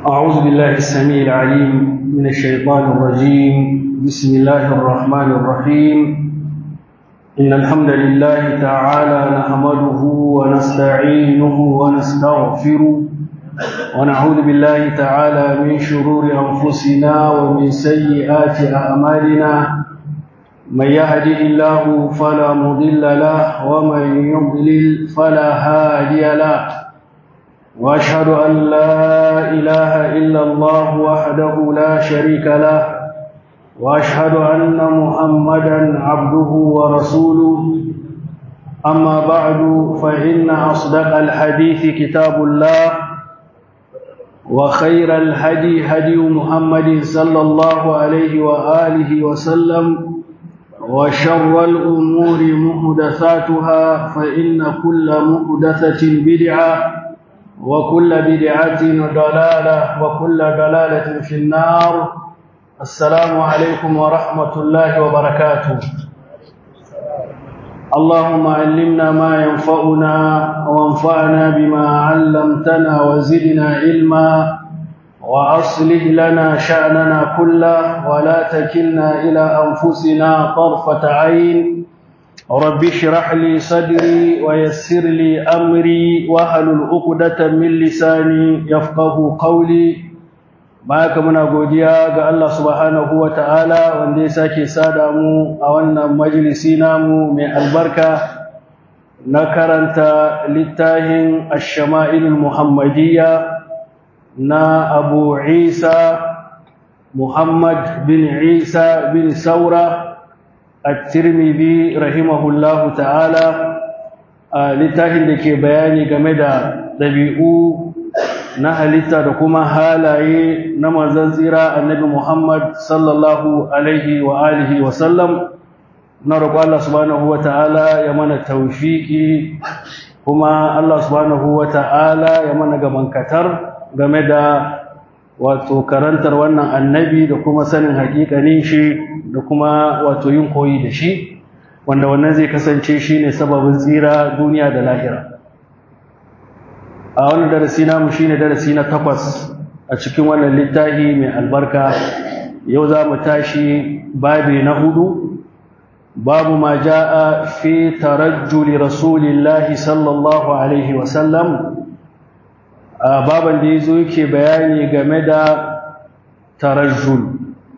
أعوذ بالله السميع العليم من الشيطان الرجيم بسم الله الرحمن الرحيم إن الحمد لله تعالى نحمده ونستعينه ونستغفره ونعوذ بالله تعالى من شرور أنفسنا ومن سيئات أعمالنا من يهده الله فلا مضل له ومن يضلل فلا هادي له واشهد ان لا اله الا الله وحده لا شريك له واشهد ان محمدا عبده ورسوله اما بعد فان اصدق الحديث كتاب الله وخير الهدي هدي محمد صلى الله عليه واله وسلم وشر الامور محدثاتها فان كل محدثه بدعه وكل بدعة ضلالة وكل ضلالة في النار السلام عليكم ورحمة الله وبركاته اللهم علمنا ما ينفعنا وانفعنا بما علمتنا وزدنا علما وأصلح لنا شأننا كله ولا تكلنا إلى أنفسنا طرفة عين رب اشرح لي صدري ويسر لي امري واحلل عقدة من لساني يفقهوا قولي baka muna godiya ga Allah subhanahu wataala wanda ya sake sada mu a wannan majalisi namu mai albarka na karanta littafin ash-shama'il muhammadiyya na Abu Isa Muhammad bin Isa bin Saura at-tirmidhi rahimahullahu ta'ala a littafin da ke bayani game da ɗabi'u na halitta da kuma halaye na manzon tsira annabi Muhammad sallallahu alaihi wa alihi wa sallam na roƙo Allah subhanahu wa ta'ala ya mana tawfiki kuma Allah subhanahu wa ta'ala ya mana gamankatar game da wato karantar wannan annabi da kuma sanin haƙiƙanin shi da kuma wato yin koyi da shi wanda wannan zai kasance shi ne sababin tsira duniya da lahira a wannan darasi namu shi ne darasi na takwas a cikin wannan littafi mai albarka yau za mu tashi babi na hudu babu ma ja'a fi tarajjuli rasulillahi sallallahu alaihi wasallam baban da ya zo yake bayani game da tarajjul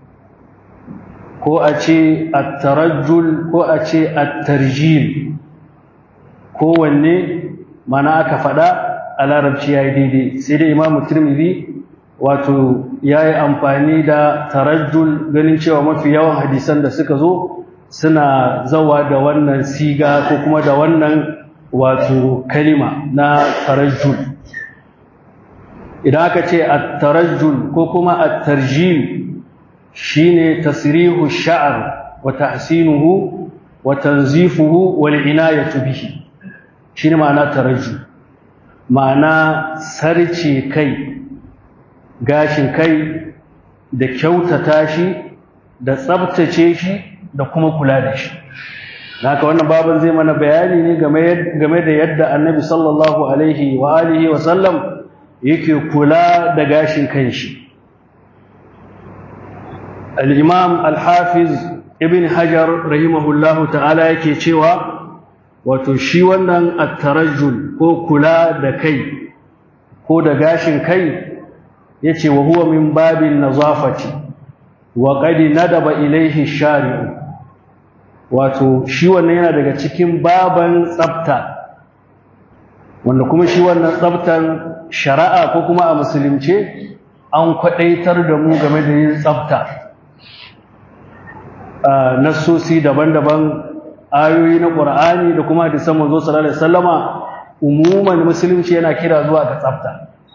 ko a ce attarajjul ko a ce attarjil kowanne mana aka faɗa a larabci ya yi daidai sai dai imamu turmidi wato ya yi amfani da tarajjul ganin cewa mafi yawan hadisan da suka zo suna zawa da wannan siga ko kuma da wannan wato kalima na tarajjul idan aka ce at-tarajjul ko kuma at-tarjil shine tasrihu sha'r wa tahsinuhu wa tanzifuhu wal inayatu bihi shine ma'ana tarajjul ma'ana sarce kai gashin kai da kyautata shi da tsabtace shi da kuma kula da shi haka wannan baban zai mana bayani ne game da yadda annabi sallallahu alaihi wa alihi wa sallam yake kula da gashin kanshi al-imam al-hafiz ibn hajar rahimahullahu ta'ala yake cewa wato shi wannan at-tarajjul ko kula da kai ko da gashin kai yace wa huwa min babin nazafati wa qad nadaba ilayhi shari'u wato shi wannan yana daga cikin baban tsafta wanda kuma shi wannan tsaftan shari'a ko kuma a musulunce an kwadaitar da mu game da yin tsafta nassosi daban-daban ayoyi na ƙur'ani da kuma hadisan manzo sallallahu alaihi wasallama umuman musulunci yana kira zuwa ga tsafta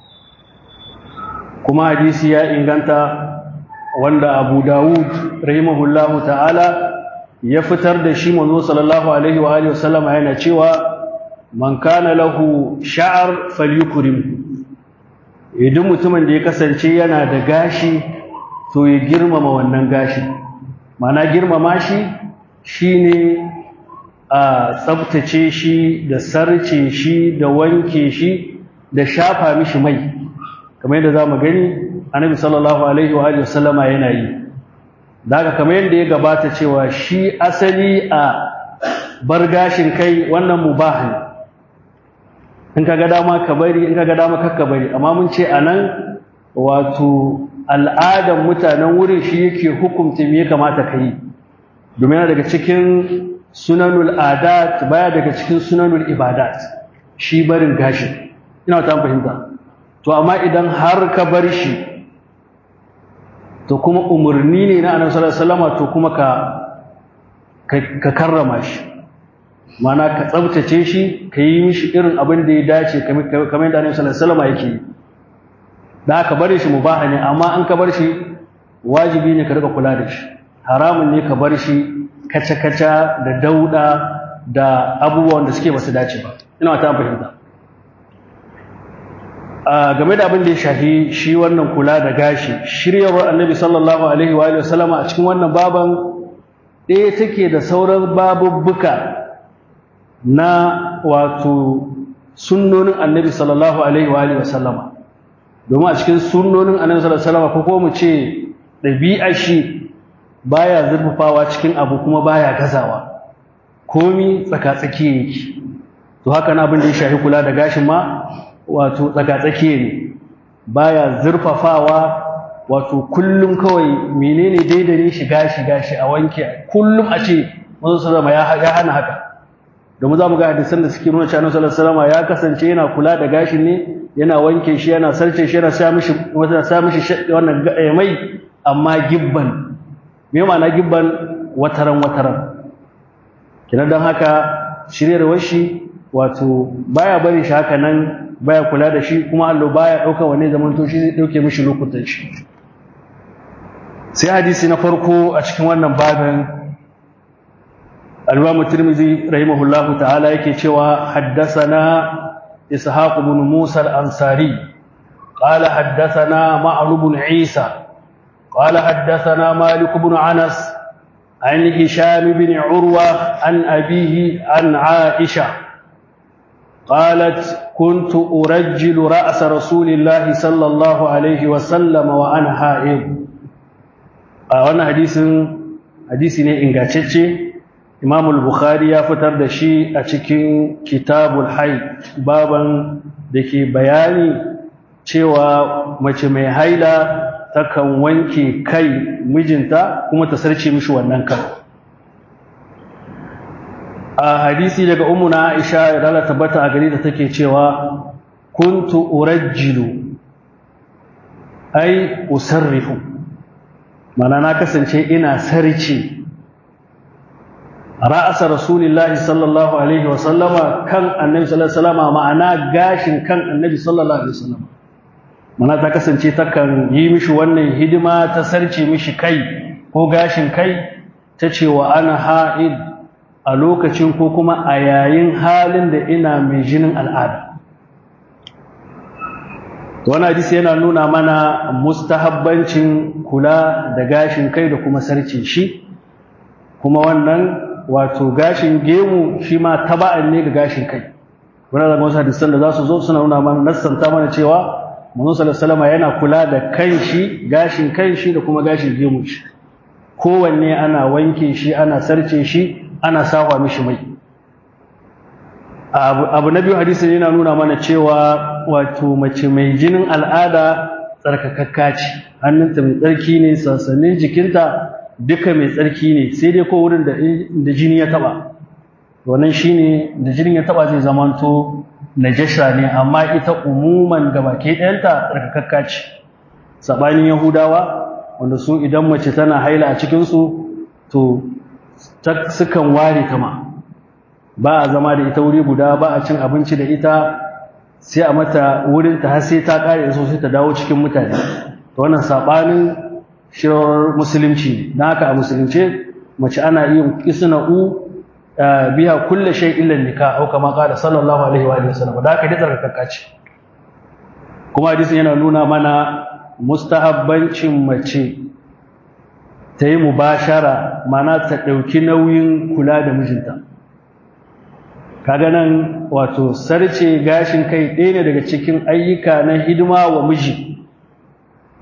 kuma hadisi ya inganta wanda Abu Dawud rahimahullahu ta'ala ya fitar da shi manzo sallallahu alaihi wa alihi wasallama yana cewa man kana lahu sha'ar falyukrim idan mutumin da ya kasance yana da gashi to ya girmama wannan gashi mana girmama shi shine a tsabtace shi da sarce shi da wanke shi da shafa mishi mai kamar yadda zamu gani annabi sallallahu alaihi wa alihi wasallama yana yi daga kamar yadda ya gabata cewa shi asali a bar gashin kai wannan mubah ne in kaga dama ka bari in kaga dama kakka bari amma mun ce anan wato al'adan mutanen wurin shi yake hukunta me ya kamata ka yi domin yana daga cikin sunanul adat baya daga cikin sunanul ibadat shi barin gashi ina ta fahimta to amma idan har ka bar shi to kuma umarni ne na annabi sallallahu alaihi wasallam to kuma ka ka karrama shi mana ka tsabtace shi ka yi mishi irin abin da ya dace kamar yadda annabi sallallahu alaihi wasallam yake yi da ka bar shi mubaha ne amma an ka bar shi wajibi ne ka rika kula da shi haramun ne ka bar shi kaca-kaca da dauda da abubuwan da suke basu dace ba ina ta fahimta a game da abin da ya shafi shi wannan kula da gashi shiryawar annabi sallallahu alaihi wa alihi wasallama a cikin wannan baban ɗaya take da sauran babubbuka na wato sunnonin annabi sallallahu alaihi wa alihi wasallama domin a cikin sunnonin annabi sallallahu alaihi wasallama ko mu ce ɗabi'a shi baya zurfafawa cikin abu kuma baya gazawa komi tsakatsaki yake to haka na abin da ya shafi kula da gashin ma wato tsakatsaki ne baya zurfafawa wato kullum kawai menene daidai shi gashi gashi a wanke kullum a ce manzo sallama ya hana haka domin za mu ga hadisan da suke nuna cewa Annabi sallallahu ya kasance yana kula da gashin ne yana wanke shi yana sarce shi yana sa mishi wata sa mishi wannan mai amma gibban me ma'ana gibban wataran wataran kina dan haka shiryarwar shi wato baya bari shi haka nan baya kula da shi kuma Allah baya dauka wani zaman to shi zai dauke mishi lokutan shi sai hadisi na farko a cikin wannan babin al-Imam Tirmidhi rahimahullahu ta'ala yake cewa haddathana Ishaq ibn Musa al-Ansari قال حدثنا معن بن عيسى قال حدثنا مالك بن انس عن هشام بن عروه عن ابيه عن عائشه قالت كنت ارجل راس رسول الله صلى الله عليه وسلم وانا حائض wannan hadisin hadisi ne ingantacce Imam al-Bukhari ya fitar da shi a cikin Kitabul Haid baban da ke bayani cewa mace mai haila takan wanke kai mijinta kuma ta sarce mishi wannan kan a hadisi daga ummuna Aisha ya dala tabbata a gari da take cewa kuntu urajjilu ai usarrifu mana na kasance ina sarce ra'asa rasulillahi sallallahu alaihi wa sallama kan annabi sallallahu alaihi wa sallama ma'ana gashin kan annabi sallallahu alaihi wa sallama mana ta kasance takan yi mishi wannan hidima ta sarce mishi kai ko gashin kai ta ce wa ana ha'id a lokacin ko kuma a yayin halin da ina mai jinin al'ada wani hadisi yana nuna mana mustahabbancin kula da gashin kai da kuma sarce shi kuma wannan wato gashin gemu shi ma taba'an ne ga gashin kai wani da wasu hadisan da za su zo suna nuna mana nassanta mana cewa manzon sallallahu alaihi yana kula da kanshi gashin kanshi da kuma gashin gemun shi kowanne ana wanke shi ana sarce shi ana sawa mishi mai abu na biyu hadisi yana nuna mana cewa wato mace mai jinin al'ada tsarkakakka ce hannunta mai tsarki ne sassanin jikinta duka mai tsarki ne sai dai ko wurin da jini ya taba wannan shine da jinin ya taba zai zamanto najasha ne amma ita umuman gabake ɗayanta tsarkakakka ce sabanin yahudawa wanda su idan mace tana haila a cikinsu to sukan ware ta ma ba a zama da ita wuri guda ba a cin abinci da ita sai a mata wurin ta har sai ta kare so sai ta dawo cikin mutane to wannan sabanin shirar musulunci na haka a musulunce mace ana yin isna'u biya kulle shay illa nikah au kama qala sallallahu alaihi wa alihi wasallam da haka dai tsarkakakka ce kuma hadisin yana nuna mana mustahabbancin mace ta yi mubashara mana ta ɗauki nauyin kula da mijinta kaga nan wato sarce gashin kai ɗaya ne daga cikin ayyuka na hidima wa miji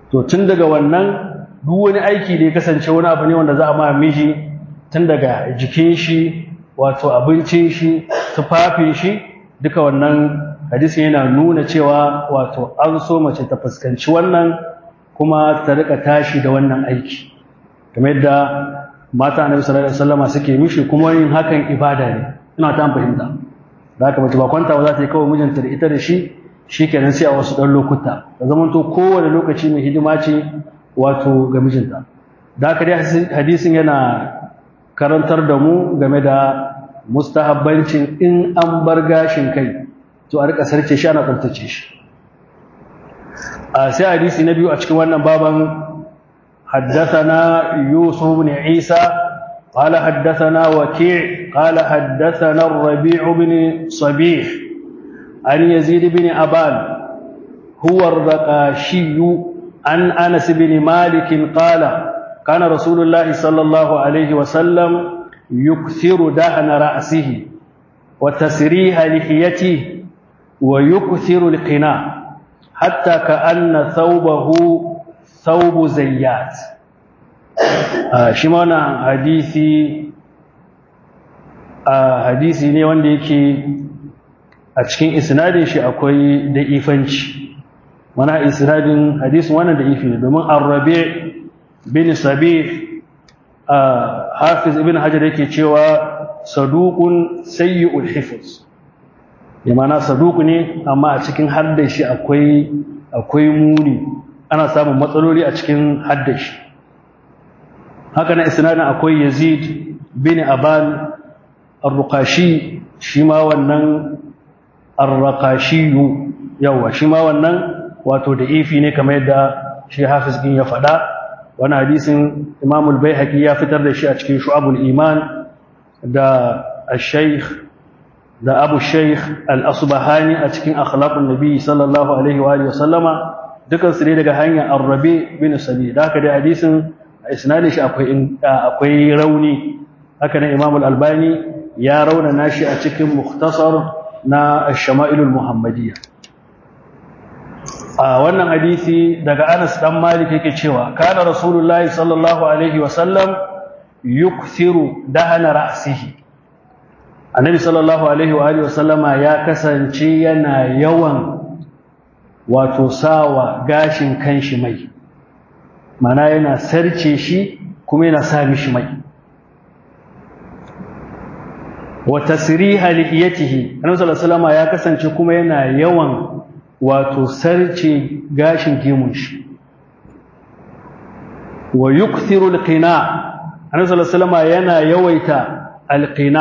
to tun daga wannan duk wani aiki da ya kasance wani abu ne wanda za a ma miji tun daga jikin shi wato abincin shi tufafin shi duka wannan hadisi yana nuna cewa wato an so mace ta fuskanci wannan kuma ta rika tashi da wannan aiki kamar yadda mata annabi sallallahu alaihi wasallama suke mishi kuma yin hakan ibada ne ina ta fahimta da haka mace ba kwanta ba za ta yi kawai mijinta da ita da shi shikenan sai a wasu ɗan lokuta da zamanto kowane lokaci mai hidima ce wato ga mijinta da haka dai hadisin yana karantar da mu game da mustahabbancin in an bar gashin kai to a rika sarce shi ana tsaftace shi a sai hadisi na biyu a cikin wannan baban حدثنا يوسف بن عيسى قال حدثنا وكيع قال حدثنا الربيع بن صبيح عن يزيد بن أبان هو الرقاشي عن أنس بن مالك قال كان رسول الله صلى الله عليه وسلم يكثر دهن رأسه وتسريح لحيته ويكثر القناع حتى كأن ثوبه ثوب زيات شمعنا حديثي hadisi ne wanda yake a cikin isnadin shi akwai da ifanci mana isnadin hadisin wannan da ifi ne domin arrabe bin sabih hafiz ibn hajar yake cewa saduqun sayyi'ul hifz ya mana saduq ne amma a cikin haddar shi akwai akwai muni ana samun matsaloli a cikin haddar shi haka na isnadin akwai yazid bin aban arruqashi shi ma wannan arraqashiyu yawa shi ma wannan wato da ifi ne kamar yadda shi hafiz din ya faɗa wani hadisin imam al-baihaqi ya fitar da shi a cikin shu'abul iman da al-shaykh da abu shaykh al-asbahani a cikin akhlaqun nabi sallallahu alaihi wa alihi wasallama dukan su ne daga hanyar ar-rabi bin sabi da haka dai hadisin a isnadin shi akwai akwai rauni haka ne imam al-albani ya raunana shi a cikin mukhtasar na shama'ilul muhammadiyya a wannan hadisi daga Anas dan Malik yake cewa kana rasulullahi sallallahu alaihi wasallam yukthiru dahana ra'sihi annabi sallallahu alaihi wa alihi wasallama ya kasance yana yawan wato sawa gashin kanshi mai mana yana sarce shi kuma yana sa mishi mai wa tasriha lihiyatihi annabi sallallahu alaihi wasallam ya kasance kuma yana yawan wato sarce gashin gemun shi wa yukthiru alqina annabi sallallahu alaihi wasallam yana yawaita alqina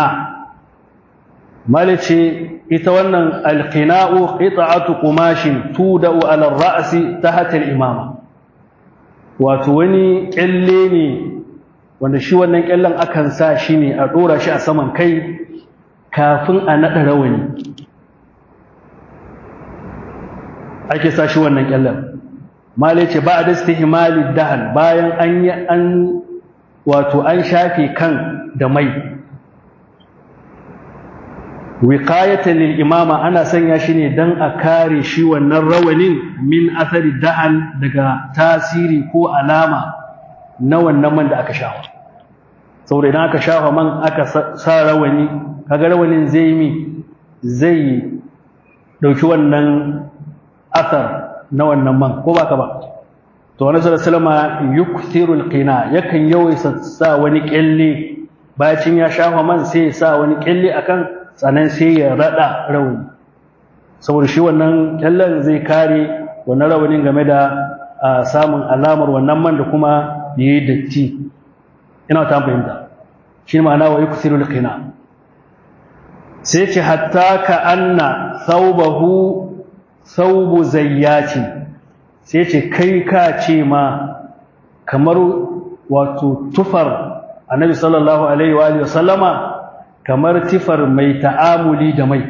malace ita wannan alqina'u qita'atu qumashin tuda'u ala ar-ra'si tahta al-imama wato wani kyalle ne wanda shi wannan kyallen akan sa shi ne a dora shi a saman kai kafin a naɗa rawani ake sa shi wannan ƙyallen male ce ba a da stihimali dahan bayan an yi an wato an shafe kan da mai wiqayatan lil imama ana sanya shi ne dan a kare shi wannan rawanin min athari dahan daga tasiri ko alama na wannan man da aka shafa saboda idan aka shafa man aka sa rawani kaga rawanin zai mi zai dauki wannan athar na wannan man ko baka ba to wani sallallahu yukthiru alqina yakan yawaita sa wani kyalle bacin ya shafa man sai ya sa wani kyalle akan sannan sai ya rada rawani saboda shi wannan kyallen zai kare wannan rawanin game da samun alamar wannan man da kuma yayi datti ina ta fahimta shi ma'ana wa yukthiru alqina sai ce hatta ka anna thawbahu thawbu zayyati sai ce kai ka ce ma kamar wato tufar annabi sallallahu alaihi wa alihi wasallama kamar tifar mai ta'amuli da mai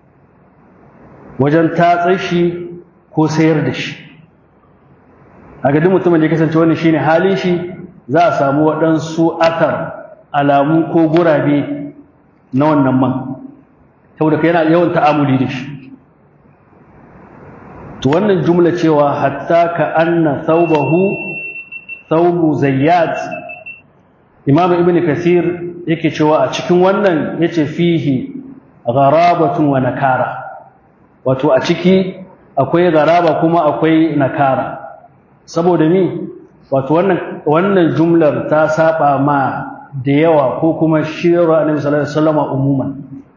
wajen tatsar shi ko sayar da shi a duk mutumin da ya kasance wannan shine halin shi za a samu waɗansu athar alamu ko gurabe na wannan man saboda yana yawan ta'amuli da shi to wannan jumla cewa hatta ka anna thawbahu thawbu zayyat imam ibn kasir yake cewa a cikin wannan yace fihi gharabatun wa nakara wato a ciki akwai gharaba kuma akwai nakara saboda mi wato wannan wannan jumlar ta saba ma da yawa ko kuma shirar annabi sallallahu alaihi wasallam umuman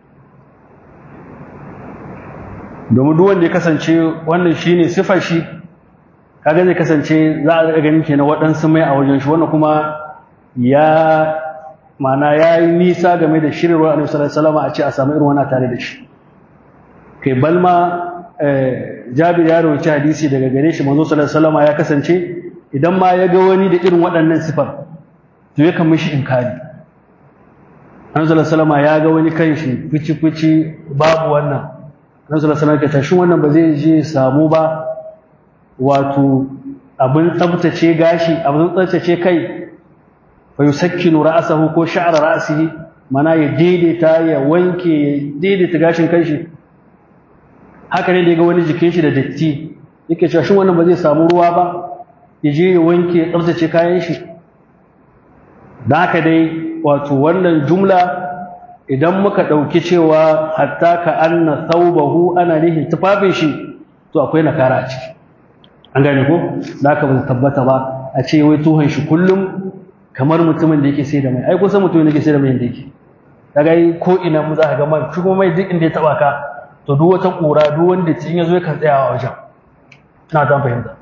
domin duk wanda ya kasance wannan shine sifar shi kaga zai kasance za a ga ganin kenan waɗansu mai a wajen shi wannan kuma ya mana ya yi nisa game da shirarwar annabi sallallahu alaihi wasallam a ce a samu irin wannan tare da shi kai balma Jabir ya rawaita hadisi daga gare shi manzo sallallahu alaihi wasallam ya kasance idan ma ya ga wani da irin waɗannan sifar to yakan mishi inkari annabi sallallahu alaihi wasallam ya ga wani kanshi fici fici babu wannan annabi sallallahu alaihi wasallam ya tashi wannan ba zai je samu ba wato abin tsabtace gashi abin tsabtace kai fa yusakkinu ra'sahu ko sha'ra ra'sihi mana ya daidaita ya wanke ya daidaita gashin kanshi haka ne da ga wani jikin shi da datti yake cewa shin wannan ba zai samu ruwa ba ya je ya wanke ya tsabtace kayan shi da haka dai wato wannan jumla idan muka ɗauki cewa hatta ka anna thawbahu ana nihin tufafin shi to akwai nakara a ciki an gane ko da haka ba tabbata ba a ce wai tuhon shi kullum kamar mutumin da yake sai da mai ai kusan mutumin da yake sai da mai da yake kaga ko ina mu za ka ga man shi kuma mai duk inda ya taba ka to duk wata kura duk wanda in ya zo yakan tsaya a wajen ina ta fahimta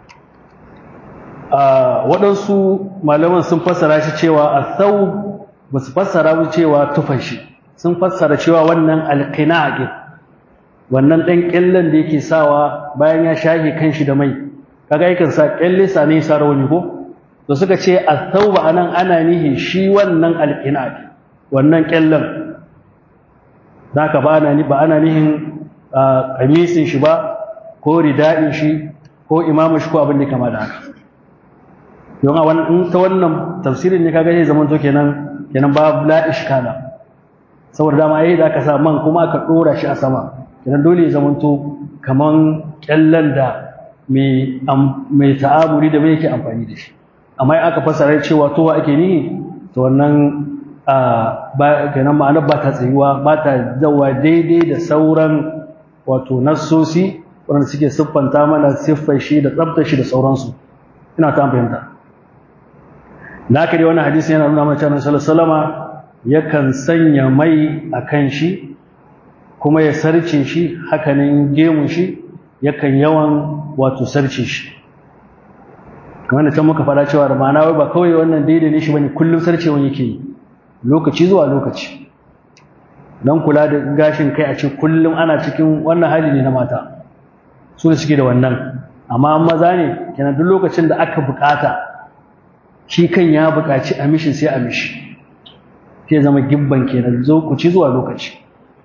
waɗansu malaman sun fassara shi cewa a thawb ba su fassara mu cewa tufan shi sun fassara cewa wannan alqina'in wannan ɗan ƙyallen da yake sawa bayan ya shafe kanshi da mai kaga yakan sa ƙyalle sa ne sa rawani ko to suka ce at-tauba anan ana nihi shi wannan alqina'in wannan ƙyallen zaka ba ana ba ana nihin kamisin shi ba ko rida'in shi ko imamu shi ko abin da kama da haka don a wannan ta wannan tafsirin ne kaga zai zama to kenan kenan ba la ishkala saboda dama yayi da aka sa man kuma aka dora shi a sama kenan dole ya zama to kaman kyallan da mai mai ta'amuli da mai yake amfani da shi amma in aka fasara cewa towa ake ni to wannan ba kenan ma'anar ba ta tsayuwa ba ta zawa daidai da sauran wato nassosi wanda suke siffanta mana siffar shi da tsabtar shi da sauransu ina ta fahimta da haka dai wannan hadisi yana nuna mana cewa sallallahu yakan sanya mai a kan shi kuma ya sarce shi hakanin gemun shi yakan yawan wato sarce shi kamar da can muka fara cewa da ma'ana wai ba kawai wannan daidai ne shi bane kullum sarcewa yake yi lokaci zuwa lokaci don kula da gashin kai a ce kullum ana cikin wannan hali ne na mata su da suke da wannan amma maza ne kenan duk lokacin da aka bukata shi kan ya bukaci a mishi sai a mishi sai zama gibban kenan lokaci zuwa lokaci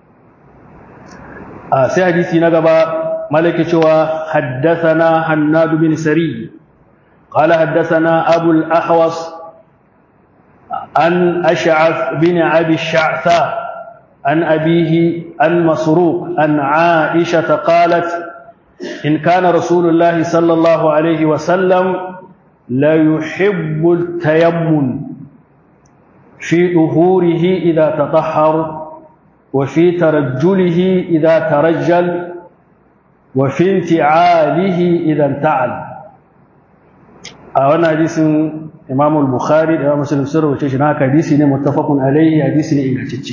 a sai hadisi na gaba malaki cewa haddathana hannadu bin sari قال حدثنا أبو الأحوص عن أشعث بن أبي الشعثاء عن أبيه عن مسروق عن عائشة قالت إن كان رسول الله صلى الله عليه وسلم لا يحب التيمم في ظهوره إذا تطهر وفي ترجله إذا ترجل وفي انتعاله إذا انتعل أولا حديث إمام البخاري إمام مسلم سر وشيشنا حديث متفق عليه حديث إنجاتشي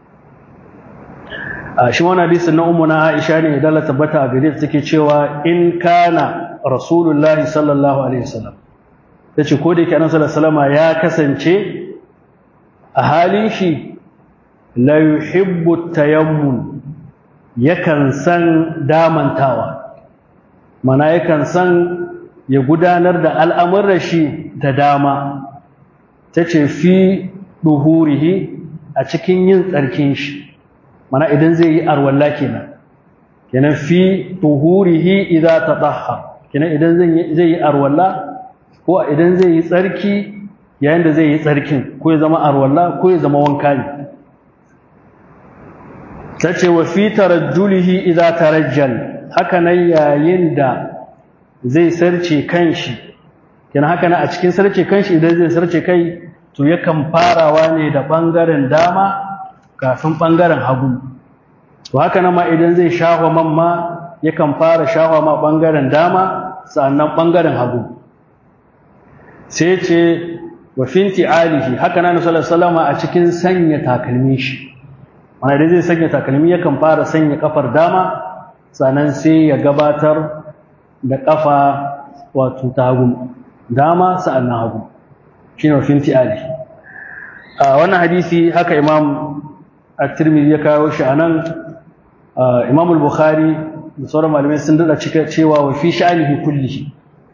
shi wani hadisin na umuna Aisha ne idan la tabbata a gare ta take cewa in kana Rasulullahi sallallahu alaihi wasallam tace ko da yake Annabi sallallahu alaihi ya kasance a halin shi la yuhibbu tayammun yakan san damantawa mana yakan san ya gudanar da al'amuran shi da dama tace fi duhurihi a cikin yin tsarkin shi mana idan zai yi arwalla kenan kenan fi tuhurihi idza tatahhar kenan idan zai yi arwalla ko idan zai yi tsarki yayin da zai yi tsarkin ko ya zama arwalla ko ya zama wanka ne tace wa fi tarajjulihi idza tarajjal haka nan yayin da zai sarce kanshi kenan haka nan a cikin sarce kanshi idan zai sarce kai to yakan farawa ne da bangaren dama kafin bangaren hagu to haka nan ma idan zai shafa man ma yakan fara shafa ma bangaren dama sannan bangaren hagu sai ce wa finti alihi haka nan sallallahu alaihi a cikin sanya takalmin shi wanda idan zai sanya takalmi yakan fara sanya kafar dama sannan sai ya gabatar da kafa wato ta hagu dama sa'annan hagu shine wa finti alihi a wannan hadisi haka imam at-tirmidhi ya kawo shi anan imam al-bukhari da sauran malamai sun dada cika cewa wa fi sha'anihi kullihi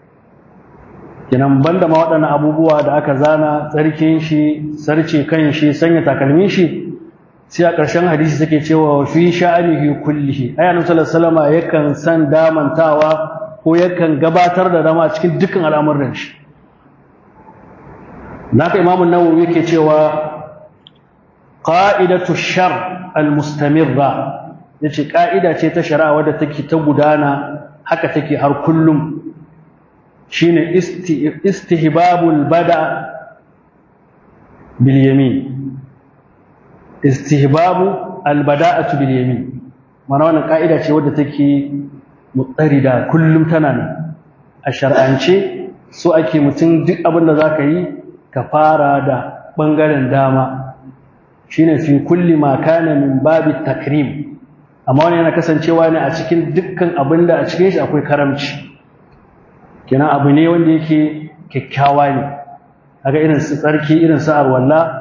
kenan banda ma waɗannan abubuwa da aka zana tsarkin shi sarce kan shi sanya takalmin shi sai a ƙarshen hadisi take cewa wa fi sha'anihi kullihi ayanu sallallahu alaihi yakan san damantawa ko yakan gabatar da dama cikin dukkan al'amuran shi naka imamu nawawi yake cewa qa'idatu shar al-mustamirra yace ka'ida ce ta shari'a wadda take ta gudana haka take har kullum shine istihbabul bada bil yamin istihbabu al bada'atu bil yamin mana wannan ka'ida ce wadda take mutsarida kullum tana nan a shar'ance so ake mutum duk abin da zaka yi ka fara da bangaren dama shine fi kulli ma kana min babi takrim amma wani yana kasancewa ne a cikin dukkan abin da a cikin shi akwai karamci kenan abu ne wanda yake kyakkyawa ne kaga irin su tsarki irin su arwalla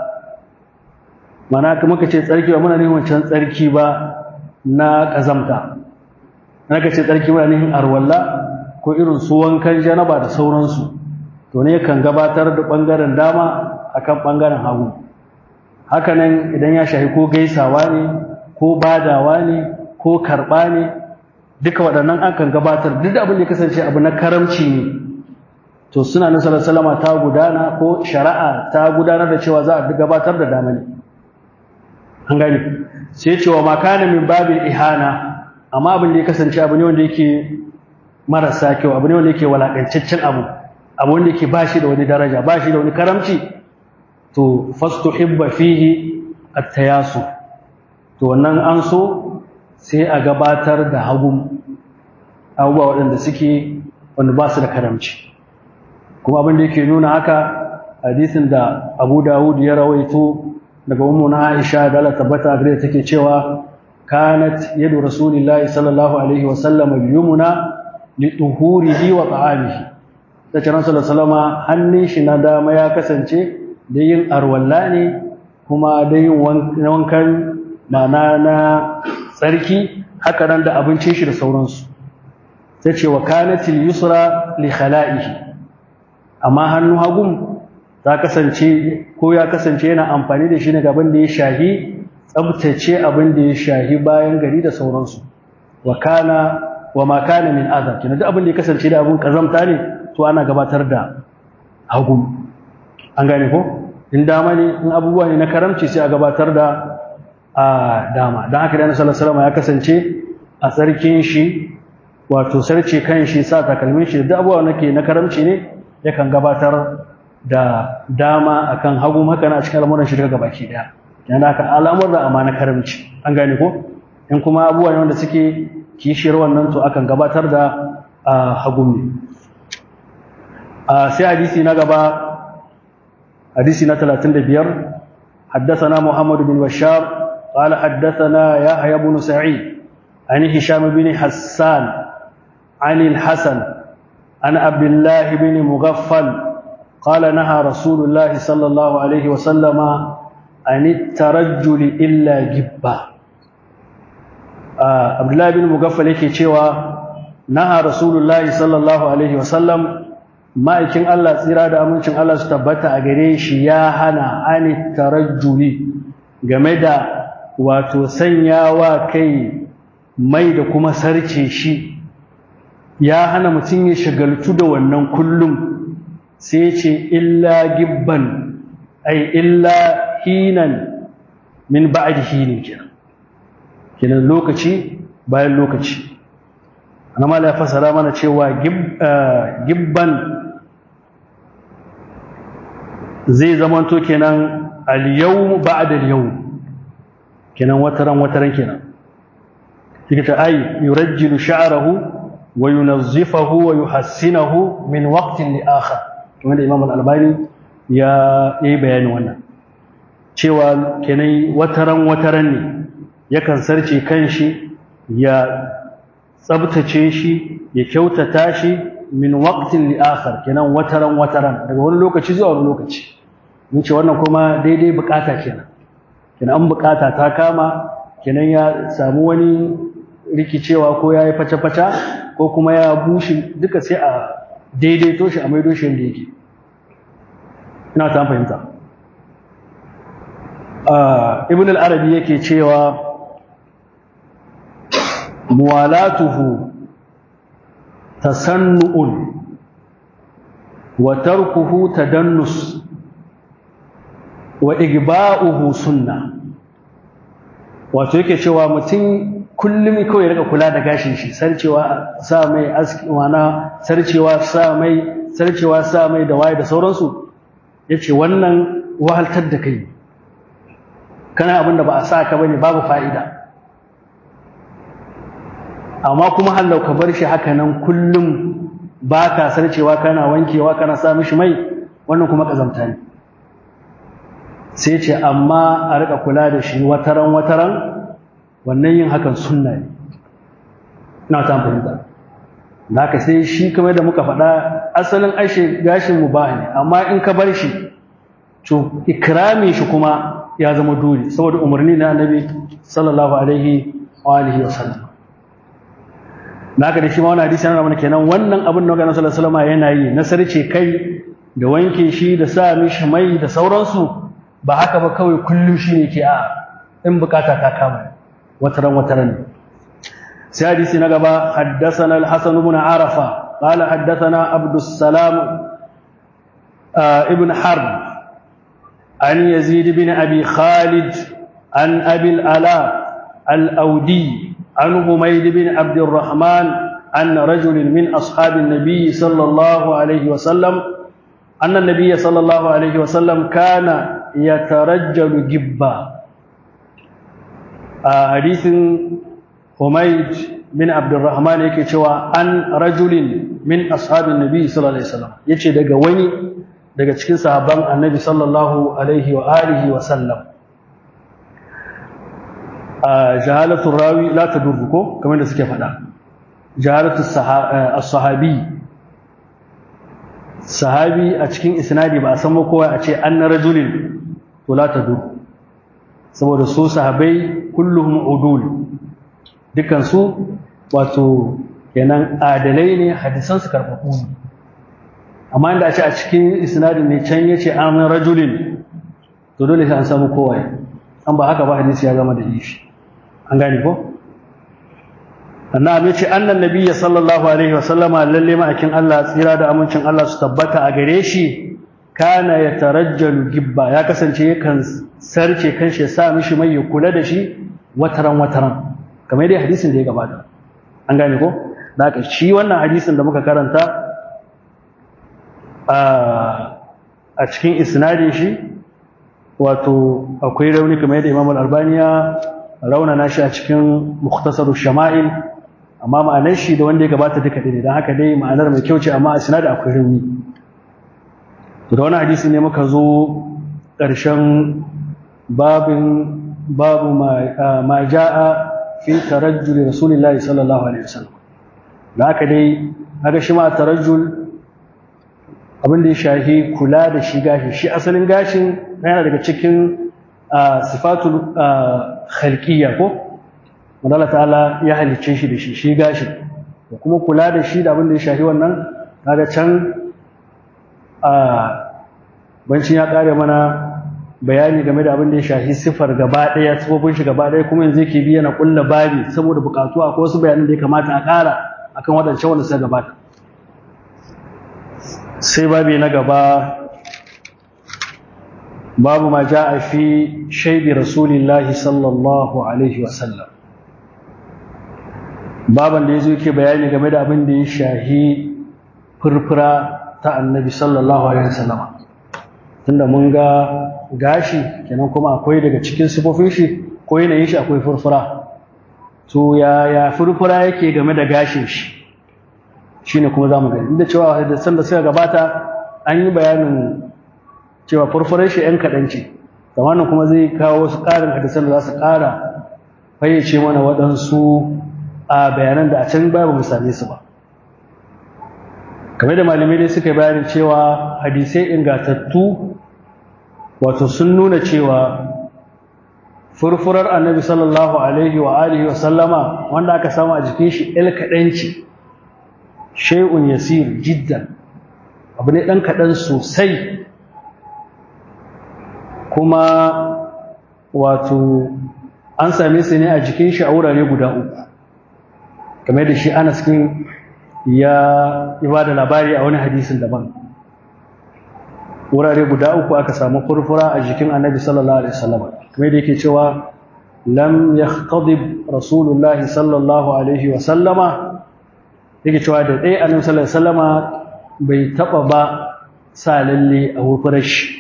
mana kuma ka ce tsarki ba muna nihin wancan tsarki ba na kazamta na ka ce tsarki muna nihin arwalla ko irin su wankan janaba da sauransu to ne kan gabatar da bangaren dama akan bangaren hagu hakanan idan ya shahi ko gaisawa ne ko badawa ne ko karɓa ne duka waɗannan an kan gabatar duk da abin da ya kasance abu na karamci ne to suna nan salama ta gudana ko shari'a ta gudanar da cewa za a gabatar da dama ne an gani sai cewa makana min babin ihana amma abin da ya kasance abu ne wanda yake marasa kyau abu ne wanda yake walakancaccen abu abu wanda yake ba shi da wani daraja ba shi da wani karamci to fastuhibba fihi at-tayasu to wannan an so sai a gabatar da hagun abubuwa waɗanda suke wanda ba su da karamci kuma abin da yake nuna haka hadisin da abu dawud ya rawaito daga ummu na aisha da Allah tabbata gare take cewa kanat yadu rasulillahi sallallahu alaihi wa sallam yumna li tuhurihi wa ta'amihi da ciran sallallahu alaihi hannun shi na dama ya kasance da yin arwalla ne kuma da yin wankan mana na tsarki haka nan da abincin shi da sauransu ta ce wa kanatil yusra li khala'ihi amma hannu hagun ta kasance ko ya kasance yana amfani da shi ne gaban da ya shahi tsabtace abin da ya shahi bayan gari da sauransu wa kana wa ma kana min adha kina duk abin da ya kasance da abun kazamta ne to ana gabatar da hagu an gane ko in dama ne in abubuwa ne na karamci sai a gabatar da a dama don haka da sallallahu ya kasance a tsarkin shi wato sarce kan shi sa takalmin shi da abubuwa nake na karamci ne yakan gabatar da dama akan hagu haka na cikin al'amuran shi daga gabaki daya yana haka al'amuran amma na karamci an gane ko in kuma abubuwa ne wanda suke kishiyar wannan to akan gabatar da hagu ne sai hadisi na gaba hadisi na 35 حدثنا محمد بن بشار قال حدثنا يحيى بن سعيد عن هشام بن حسان عن الحسن عن عبد الله بن مغفل قال نهى رسول الله صلى الله عليه وسلم عن الترجل إلا جبة آه عبد الله بن مغفل yake cewa naha rasulullahi sallallahu alaihi wasallam ma'aikin Allah tsira da amincin Allah su tabbata a gare shi ya hana ani tarajjuli game da wato sanyawa kai mai da kuma sarce shi ya hana mutum ya shagaltu da wannan kullum sai ce illa gibban ai illa hinan min ba'd hinin kenan kenan lokaci bayan lokaci ana mala ya fasara mana cewa gibban zai zamanto kenan al-yawm ba'da al-yawm kenan wataran wataran kenan yake ta ai yurajjilu sha'rahu wa yunazzifahu wa yuhassinahu min waqtin li akhar kuma da Imam al-Albani ya yi bayanin wannan cewa kenan wataran wataran ne yakan sarce kanshi ya tsabtace shi ya kyautata shi min waqtin li akhar kenan wataran wataran daga wani lokaci zuwa wani lokaci mun ce wannan kuma daidai bukata kenan kenan an bukata ta kama kenan ya samu wani rikicewa ko ya yi face-face ko kuma ya bushe duka sai a daidaito shi a maido shi yadda yake ina ta fahimta ibn al-arabi yake cewa muwalatuhu tasannu'un wa tarkuhu tadannus wa igba'uhu sunna wato yake cewa mutum kullum kawai ya rika kula da gashin shi sarcewa sa mai aski wana sarcewa sa mai sarcewa sa mai da waye da sauransu yace wannan wahaltar da kai kana abin da ba a sa ka bane babu fa'ida amma kuma hallau ka bar shi haka nan kullum ba ka sarcewa kana wankewa kana sa mishi mai wannan kuma kazamta ne sai ce amma a rika kula da shi wataran wataran wannan yin hakan sunna ne ina ta fahimta da haka sai shi kamar da muka faɗa asalin ashe gashin mu ba ne amma in ka bar shi to ikrami shi kuma ya zama dole saboda umarni na annabi sallallahu alaihi wa alihi wa sallam naka da shi ma wannan hadisi yana mana kenan wannan abin da Annabi sallallahu alaihi wasallam yana yi na sarce kai da wanke shi da sa mishi mai da sauransu ba haka ba kawai kullum shi ne ke a in bukata ta kama wataran wataran sai hadisi na gaba haddathana al-hasan ibn arafa qala haddathana abdus salam ibn harb an yazid ibn abi khalid an abi al-ala al-audi عن حميد بن عبد الرحمن أن رجل من أصحاب النبي صلى الله عليه وسلم أن النبي صلى الله عليه وسلم كان يترجل جبا حديث حميد بن عبد الرحمن yake cewa an rajulin min ashabin nabi sallallahu alaihi wasallam yace daga wani daga cikin sahabban annabi sallallahu alaihi wa alihi wa sallam jahalatu rawi la tadurru ko kamar da suke faɗa jahalatu as-sahabi sahabi a cikin isnadi ba a san kowa a ce anna rajulin to la tadur saboda su sahabai kulluhum udul dukan su wato kenan adalai ne hadisan su karbabu ne amma inda a ce a cikin isnadin ne can yace an rajulin to dole sai an samu kowa an ba haka ba hadisi ya zama da ishi an gane ko annabi ce annan nabiyyi sallallahu alaihi wasallama lalle ma'akin Allah tsira da amincin Allah su tabbata a gare shi kana ya tarajjalu gibba ya kasance yakan sarce kanshi ya sa mishi mai ya kula da shi wataran wataran kamar dai hadisin da ya gabata an gane ko da haka shi wannan hadisin da muka karanta a cikin isnadin shi wato akwai rauni kamar yadda Imam Al-Albani ya raunana shi a cikin Mukhtasar Shama'il amma ma'anar shi da wanda ya gabata duka dai dan haka dai ma'anar mai kyau ce amma a sinada akwai rauni to da wani hadisi ne muka zo ƙarshen babin babu ma ja'a fi tarajjul Rasulillahi sallallahu alaihi wasallam da haka dai haka shi ma tarajjul abin da ya shahi kula da shi gashi shi asalin gashin yana daga cikin sifatul khalqiyya ko wanda ta'ala ya halicce shi da shi shi gashi da kuma kula da shi da abin da ya shahi wannan kaga can a bancin ya kare mana bayani game da abin da ya shahi sifar gaba daya sifofin shi gaba daya kuma yanzu yake biya na kulla babi saboda bukatu akwai wasu bayanan da ya kamata a kara akan wadancan wanda suka gabata sai babi na gaba babu ma ja'a fi shaidi rasulillahi sallallahu alaihi wasallam baban da ya zo yake bayani game da abin da ya shahi furfura ta annabi sallallahu alaihi wasallama tunda mun ga gashi kenan kuma akwai daga cikin sifofin shi ko yanayin shi akwai furfura to ya ya furfura yake game da gashin shi shine kuma zamu gani inda cewa hadisan da suka gabata an yi bayanin cewa furfurar shi yan kaɗan ce zamanin kuma zai kawo wasu ƙarin hadisan da za su ƙara fayyace mana waɗansu a bayanan da a can ba mu same su ba kamar da malamai dai suka bayanin cewa hadisai ingatattu wato sun nuna cewa furfurar annabi sallallahu alaihi wa alihi wa sallama wanda aka samu a jikin shi el kaɗanci shay'un yasir jiddan abu ne ɗan kaɗan sosai kuma wato an same su ne a jikin shi a wurare guda uku kamar da shi anas kin ya ba da labari a wani hadisin daban wurare guda uku aka samu furfura a jikin annabi sallallahu alaihi wasallam kamar da yake cewa lam yahtadib rasulullahi sallallahu alaihi wasallama yake cewa da ɗaya annabi sallallahu alaihi wasallama bai taba ba sa lalle a furfurar shi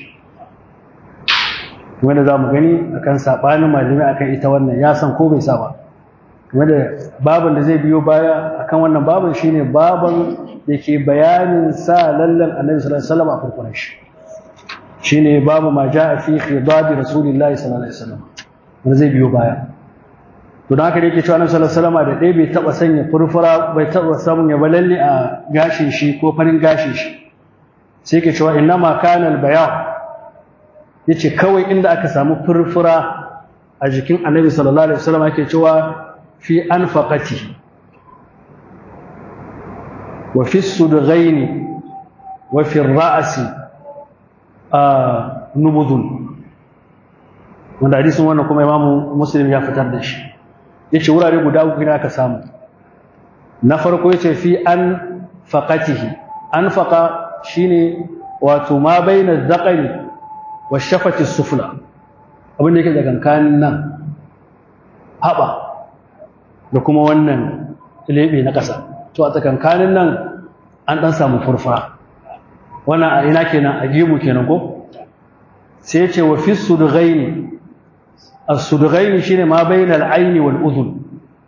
wanda za mu gani akan saɓanin malamai akan ita wannan ya san ko bai sa ba wanda baban da zai biyo baya akan wannan baban shine baban da ke bayanin sa lallan annabi sallallahu alaihi wasallam a farkon shi shine babu ma jaa fi khidab rasulillahi sallallahu alaihi wasallam wanda zai biyo baya to dan haka da yake cewa annabi sallallahu alaihi wasallam da dai bai taba sanya furfura bai taba samun ya balalle a gashin shi ko farin gashin shi sai yake cewa innama kana al-bayan yace kawai inda aka samu furfura a jikin annabi sallallahu alaihi wasallam ake cewa fi anfaqati wa fi sudghaini wa fi ra'si nubudun wanda hadisin wannan kuma imamu muslim ya fitar da shi yace wurare guda uku ne aka samu na farko yace fi an faqatihi anfaqa shine wato ma baina dhaqari wa shafati sufla abin da yake da kankanin nan haɓa da kuma wannan lebe na ƙasa to a tsakankanin nan an ɗan samu furfura wannan a ina kenan a gemu kenan ko sai ce wa fi sudghaini as-sudghaini shine ma bainal aini wal udhun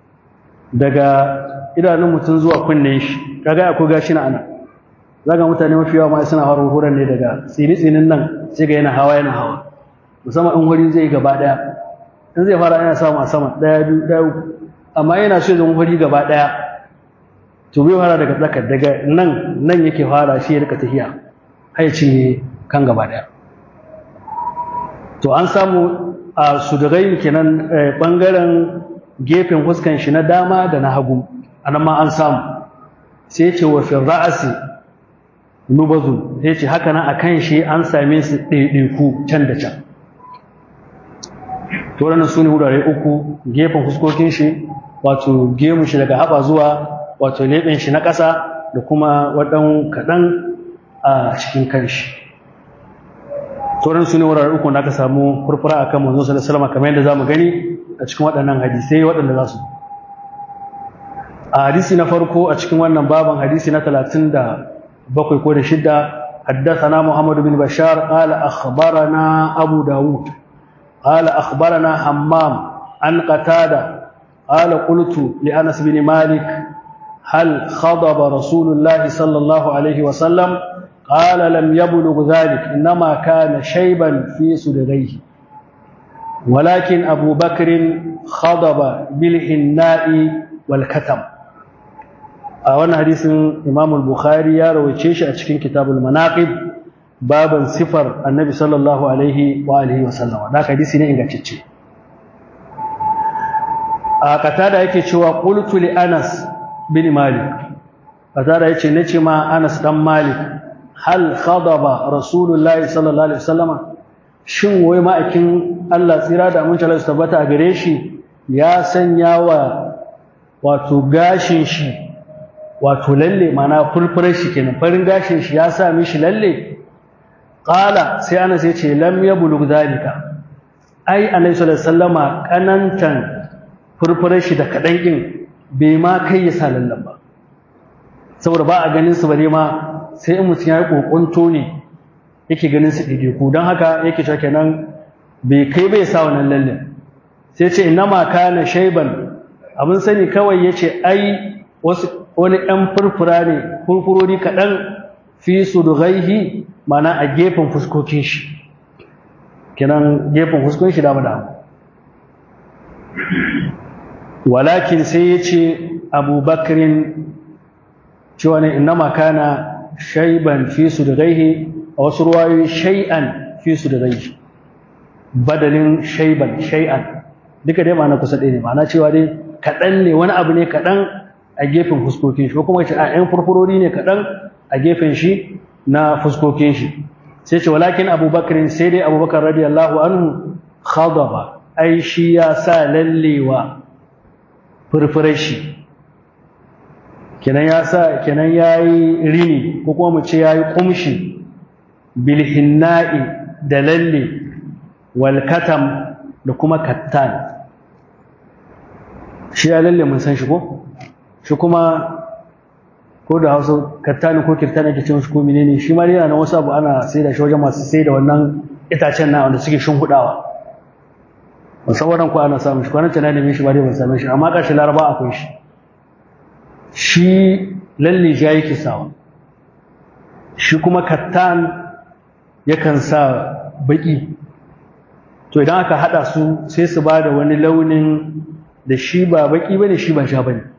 daga idanun mutum zuwa kunne shi kaga akwai gashi na ana zaga mutane mafi yawa ma suna hawa huran ne daga tsini-tsinin nan sai ga yana hawa yana hawa musamman in wuri zai gaba daya in zai fara yana samu a sama daya biyu daya uku amma yana so zama wuri gaba daya to bai fara daga tsakar daga nan nan yake fara shi ya rika tafiya har ya cinye kan gaba daya to an samu a sudurai kenan bangaren gefen fuskan shi na dama da na hagu anan ma an samu sai ya ce wa fi ra'asi nubazun sai ce haka nan akan shi an same su ɗaiɗaiku can da can to wannan su ne wurare uku gefen fuskokin shi wato gemu shi daga haɓa zuwa wato leɓen shi na ƙasa da kuma waɗan kaɗan a cikin kanshi sauran su ne wurare uku da aka samu furfura a kan manzon sallallahu alaihi kamar yadda zamu gani a cikin waɗannan hadisai waɗanda za su a hadisi na farko a cikin wannan baban hadisi na talatin da bakwai ko da shidda حدثنا محمد بن بشار قال أخبرنا أبو داود قال أخبرنا حمام عن قتادة قال قلت لأنس بن مالك هل خضب رسول الله صلى الله عليه وسلم قال لم يبلغ ذلك إنما كان شيبا في سدريه ولكن أبو بكر خضب بالحناء والكتم a wannan hadisin Imam al-Bukhari ya rawaice shi a cikin Kitabul Manaqib baban sifar Annabi sallallahu alaihi wa alihi wa sallama da hadisi ne ingantacce a katada yake cewa qultu li Anas bin Malik katada yace nace ma Anas dan Malik hal khadaba Rasulullahi sallallahu alaihi wasallama shin wai ma'akin Allah tsira da mun Allah tabbata a gare shi ya sanya wa wato gashin shi wato lalle mana furfurar shi kenan farin gashin shi ya sa mishi lalle qala sai ana sai ce lam yablugh zalika ai annabi sallallahu alaihi wasallama kanantan furfurar shi da kadan din bai ma kai ya sa lallan ba saboda ba a ganin su bare ma sai in mutum ya yi kokonto ne yake ganin su ɗaiɗaiku don haka yake cewa kenan bai kai bai sa wannan lallan sai ce ina ma kana shaiban abin sani kawai ya ce ai wasu wani ɗan furfura ne furfurori kaɗan fi su dugaihi mana a gefen fuskokin shi kenan gefen fuskokin shi dama dama walakin sai ya ce abubakarin cewa ne ina ma kana shaiban fi su dugaihi a wasu ruwayoyi shai'an fi su dugaihi badalin shaiban shai'an duka dai ma'ana kusa ɗaya ne ma'ana cewa dai kaɗan ne wani abu ne kaɗan a gefen fuskokin shi ko kuma ce a ‘yan furfurori ne kaɗan a gefen shi na fuskokin shi sai ce walakin abubakarin sai dai abubakar radiyallahu anhu khadaba ai shi ya sa lallewa furfurar shi kenan ya sa kenan ya yi rini ko kuma mu ce ya yi ƙumshi bilhinna'i da lalle walkatam da kuma kattan shi ya lalle mun san shi ko shi kuma ko da hausa kattani ko kirtani ake cewa shi ko menene shi ma yana na wasu abu ana sai da shi wajen masu sai da wannan itacen na wanda suke hudawa musawaran ko ana samun shi kwanan tana neman shi ba dai ban same shi amma ƙarshen laraba akwai shi shi lalle ja yake sawa shi kuma kattan yakan sa baki to idan aka hada su sai su ba da wani launin da shi ba baki bane shi ba sha bane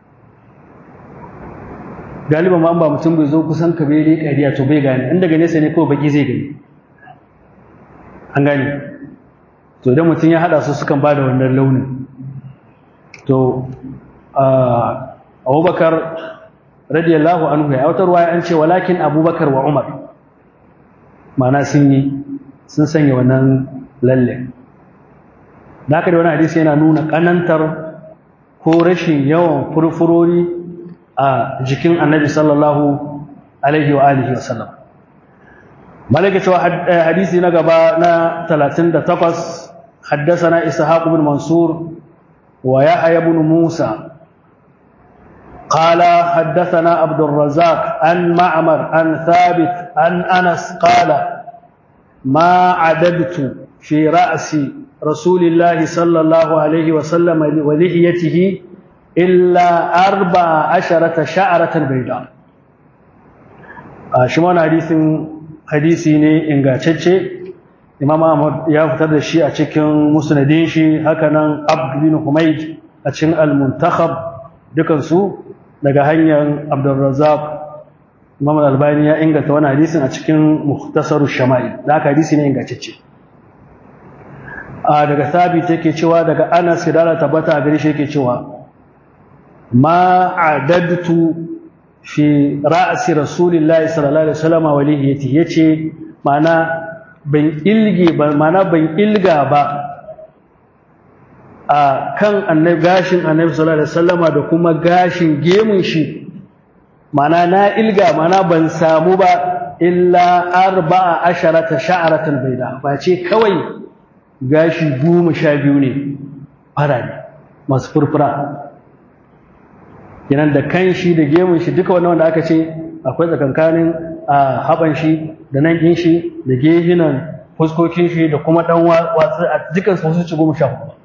galiban ma ba mutum bai zo kusan ka bai kariya to bai gane in daga nesa ne kawai baki zai gani an gane to idan mutum ya hada su sukan ba da wannan launin to abubakar radiyallahu anhu ya wata ruwaya an ce walakin abubakar wa umar ma'ana sun yi sun sanya wannan lalle da haka da wani hadisi yana nuna kanantar ko rashin yawan furfurori a jikin annabi sallallahu alaihi wa alihi wa sallam malaka cewa hadisi na gaba na 38 حدثنا إسحاق بن منصور ويحيى بن موسى قال حدثنا عبد الرزاق عن معمر عن ثابت عن أنس قال ما عددت في رأس رسول الله صلى الله عليه وسلم ولحيته إلا أربع عشرة شعرة بيضاء شمان حديث حديثي ne ingantacce Imam Ahmad ya fitar da shi a cikin musnadin shi hakanan Abd bin Humayd a cikin Al-Muntakhab dukan su daga hanyar Abdul Razzaq Imam Al-Albani ya inganta wannan hadisin a cikin Mukhtasar Shama'il da haka hadisi ne ingantacce a daga Thabit yake cewa daga Anas kidala tabbata a gare shi yake cewa ma adadtu fi ra'si Rasulillahi sallallahu alaihi wasallam wa lihiyati yace ma'ana ban ilge ba mana ban ilga ba a kan annabi gashin annabi sallallahu alaihi wasallama da kuma gashin gemun shi mana na ilga mana ban samu ba illa arba'a asharata sha'aratan baida ba ce kawai gashi goma sha biyu ne farare masu furfura yanan da kan shi da gemun shi duka wannan wanda aka ce akwai tsakankanin a haban shi da nan ɗin shi da gehinan fuskokin shi da kuma ɗan watsi a dukkan su ci goma sha hudu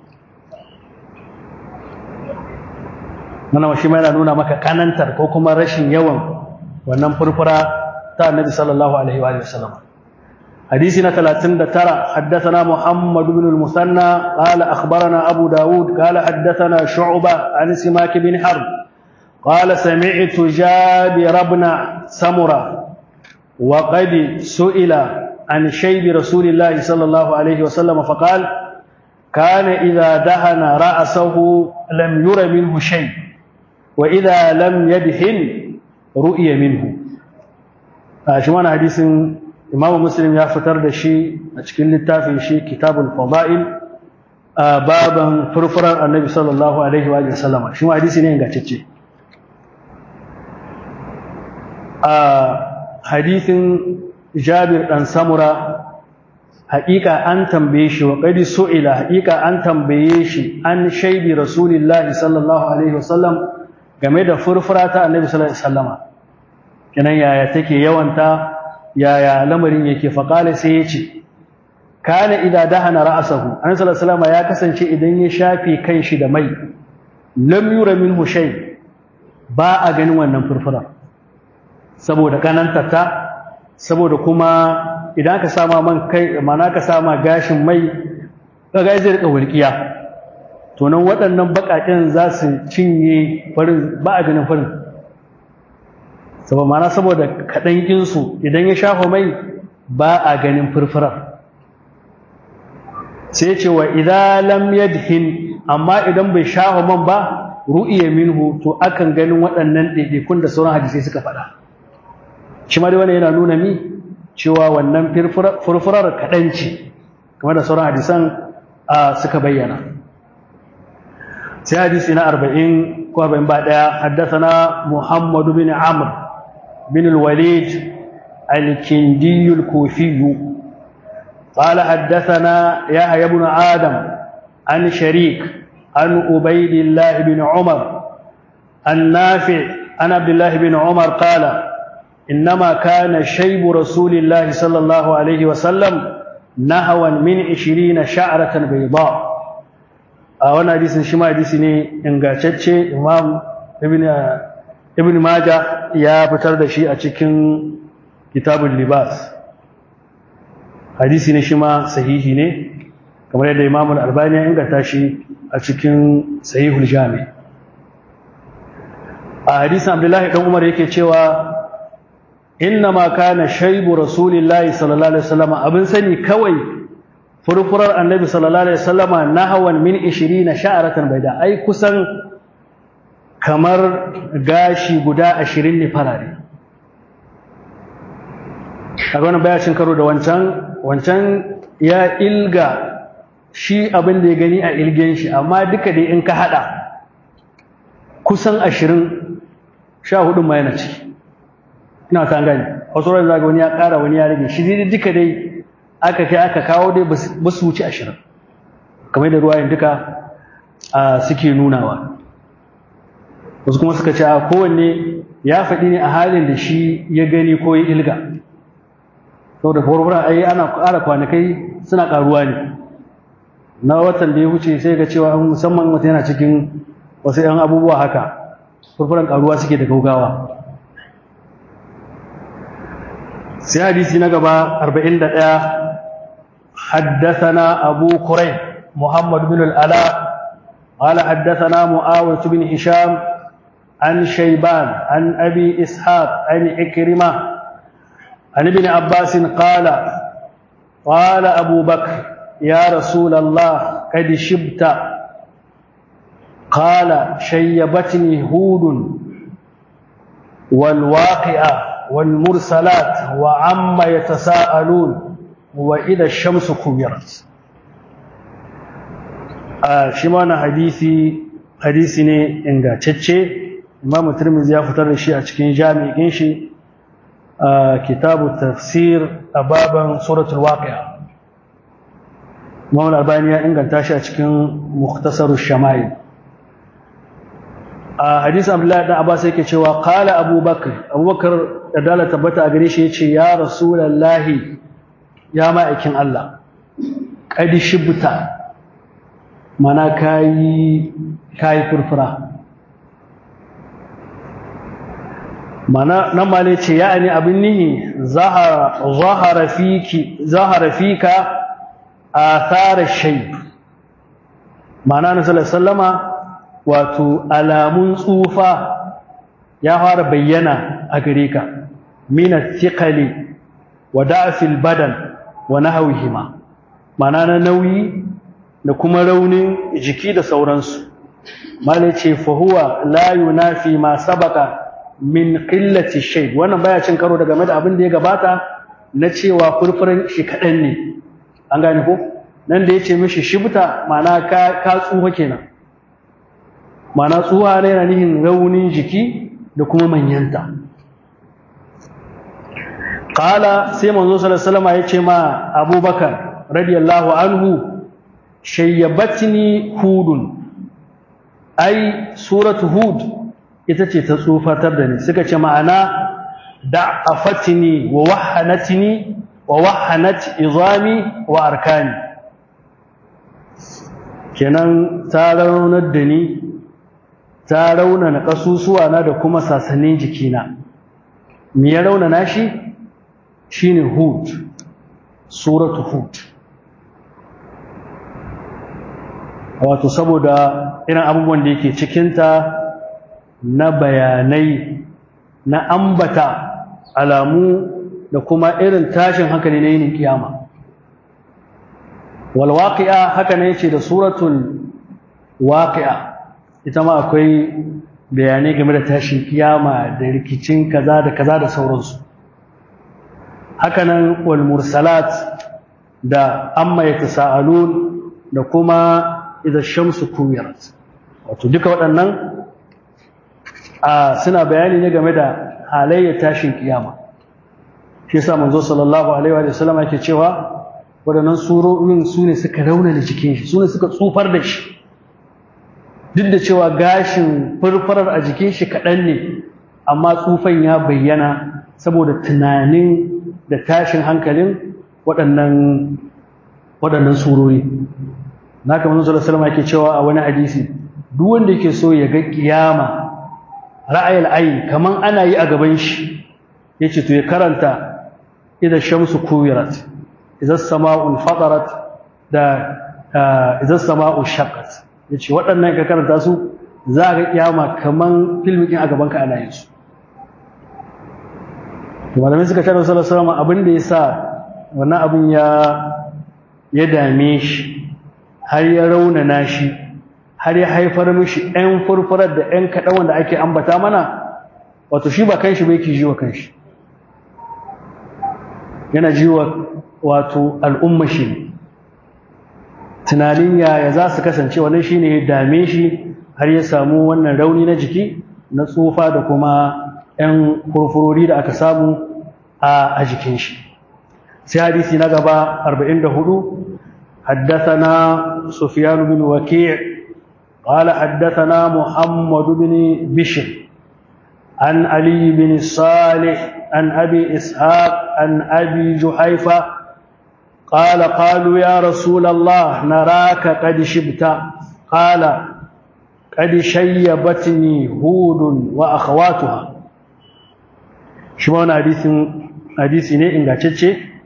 mana shi ma yana nuna maka kanantar ko kuma rashin yawan wannan furfura ta annabi sallallahu alaihi wa sallam حديثنا 39 حدثنا محمد بن المثنى قال أخبرنا أبو داود قال حدثنا شعبة عن سماك بن حرب قال سمعت جابر بن سمرة وقد سئل عن شيب رسول الله صلى الله عليه وسلم فقال كان إذا دهن رأسه لم ير منه شيء وإذا لم يدهن رؤي منه شمان حديث إمام مسلم يفتر دشي أشكل التافي شي كتاب الفضائل بابا فرفر النبي صلى الله عليه وآله وسلم شما حديث نينغا تشي hadisin jabir ɗan samura haƙiƙa an tambaye shi wa qadi su'ila haƙiƙa an tambaye shi an shaidi rasulillahi sallallahu alaihi wasallam game da furfura ta annabi sallallahu alaihi wasallama kenan yaya take yawanta yaya lamarin yake faqala sai yace kana idza dahana ra'sahu annabi sallallahu alaihi wasallama ya kasance idan ya shafe kanshi da mai lam yura minhu shay ba a ganin wannan furfura saboda kananta ta saboda kuma idan ka sama man kai mana ka sama gashin mai kaga zai rika walƙiya to nan waɗannan baƙaƙen za su cinye farin ba a ganin farin saboda mana saboda kaɗan ƙinsu idan ya shafa mai ba a ganin furfurar sai ce wa idan lam yadhin amma idan bai shafa man ba ru'iya minhu to akan ganin waɗannan ɗaiɗaikun da sauran hadisai suka faɗa shi ma dai wannan yana nuna mi cewa wannan furfurar kaɗan ce kamar da sauran hadisan suka bayyana sai hadisi na arba'in ko arba'in ba ɗaya haddasana muhammadu bin amr bin walid الكندي الكوفي قال حدثنا يحيى بن آدم عن شريك عن عبيد الله بن عمر النافع عن عبد الله بن عمر قال إنما كان شيب رسول الله صلى الله عليه وسلم نهوا من عشرين شعرة بيضاء وانا حديث شما حديث ne ingantacce imam ibn ibn majah ya fitar da shi a cikin kitabul libas hadisi ne shi ma sahihi ne kamar yadda imam al-albani ya inganta shi a cikin sahihul jami a hadisin abdullahi dan umar yake cewa innama kana shaibu rasulillahi sallallahu alaihi wasallam abin sani kawai furfurar annabi sallallahu alaihi wasallama nahawan min 20 sha'aratan baida ai kusan kamar gashi guda 20 ne farare kaga wannan baya cin karo da wancan wancan ya ilga shi abin da ya gani a ilgen shi amma duka dai in ka hada kusan 20 sha hudun ma yana ciki ina kan gani wasu ran zaga wani ya ƙara wani ya rage shi dai duka dai aka kai aka kawo dai ba su wuce ashirin kamar da ruwayen duka suke nunawa wasu kuma suka ce a kowanne ya faɗi ne a halin da shi ya gani ko ya ilga saboda furfura ai ana ƙara kwanakai suna ƙaruwa ne na watan da ya wuce sai ga cewa musamman mutum yana cikin wasu 'yan abubuwa haka furfuran ƙaruwa suke da gaugawa sai hadisi na gaba 41 حدثنا أبو كريب محمد بن الألاء قال حدثنا معاوية بن هشام عن شيبان عن أبي إسحاق عن إكرمة عن ابن عباس قال قال أبو بكر يا رسول الله قد شبت قال شيبتني هود والواقعة والمرسلات وعما يتساءلون وإذا الشمس كبرت shi ma na hadisi hadisi ne ingantacce Imam Tirmidhi ya fitar da shi a cikin jami'in shi kitabu tafsir a baban suratul waqi'a Imam Al-Albani ya inganta shi a cikin mukhtasarus shama'il a hadisi Abdullahi dan Abbas yake cewa qala Abu Bakr Abu Bakr da dala tabbata a gare shi yace ya Rasulullahi ya ma'aikin Allah qad shibta mana kayi kayi furfura mana nan ma ne ce ya'ani abin nihi zahara zahara fiki zahara fika athar shayb mana na sallama wato alamun tsufa ya fara bayyana a gare ka min thiqali wa da'fil badan wa nahwihima mana na nauyi da kuma raunin jiki da sauransu mala ce fahuwa la yunafi ma sabaka min qillati shay wannan baya cin karo da game da abin da ya gabata na cewa furfuran shi kadan ne an gane ko nan da yace mishi shibta ma'ana ka ka tsuha kenan ma'ana tsuha ne yana nihin raunin jiki da kuma manyanta qala sai manzo sallallahu alaihi wasallam yace ma abubakar radiyallahu anhu shayyabatni hudun ai suratu hud ita ce ta tsufatar da ni suka ce ma'ana da'afatni wa wahanatni wa wahanat izami wa arkani kenan ta raunar da ni ta raunana kasusuwa na da kuma sasannin jikina me ya raunana shi shine hud suratu hud wato saboda irin abubuwan da yake cikinta na bayanai na ambata alamu da kuma irin tashin hankali na yinin kiyama walwaqi'a haka ne yace da suratul waqi'a ita ma akwai bayanai game da tashin kiyama da rikicin kaza da kaza da sauransu haka nan wal mursalat da amma yatasaalun da kuma idza shamsu kuwirat wato duka waɗannan a suna bayani ne game da halayyar tashin kiyama shi yasa manzo sallallahu alaihi wa sallam yake cewa waɗannan surorin su ne suka raunana jikin shi su ne suka tsufar da shi duk da cewa gashin furfurar a jikin shi kaɗan ne amma tsufan ya bayyana saboda tunanin da tashin hankalin waɗannan waɗannan surori na kamar zuwa salama yake cewa a wani hadisi duk wanda yake so ya ga kiyama ra'ayil ayi kaman ana yi a gaban shi yace to ya karanta idza shamsu kuwirat idza sama'u fatarat da idza sama'u shaqqat yace waɗannan ka karanta su za ga kiyama kaman filmin a gaban ka ana yin su malamai suka tare sallallahu alaihi wasallam abin da yasa wannan abin ya ya dame shi har ya raunana shi har ya haifar mishi ɗan furfurar da ɗan kaɗan wanda ake ambata mana wato shi ba kanshi ba yake ji wa kanshi yana ji wa wato al'umma shi tunanin yaya za su kasance wannan shi ne ya dame shi har ya samu wannan rauni na jiki na tsufa da kuma ‘yan furfurori da aka samu a jikin shi sai hadisi na gaba 44 حدثنا سفيان بن وكيع قال حدثنا محمد بن بشر عن علي بن صالح عن أبي إسحاق عن أبي جحيفة قال قالوا يا رسول الله نراك قد شبت قال قد شيبتني هود وأخواتها شمعنا حديث حديث ne ingantacce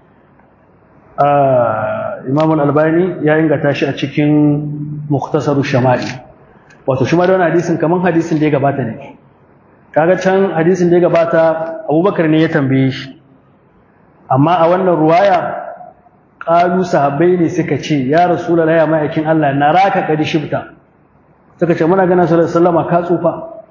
Imam Al-Albani ya ingata shi a cikin Mukhtasaru Shama'i wato shi ma da wannan hadisin kaman hadisin da ya gabata ne kaga can hadisin da ya gabata Abubakar ne ya tambaye shi amma a wannan ruwaya qalu sahabbai ne suka ce ya rasulullahi ya ma'aikin Allah naraka kadi shibta suka ce muna ganin sallallahu alaihi wasallam ka tsufa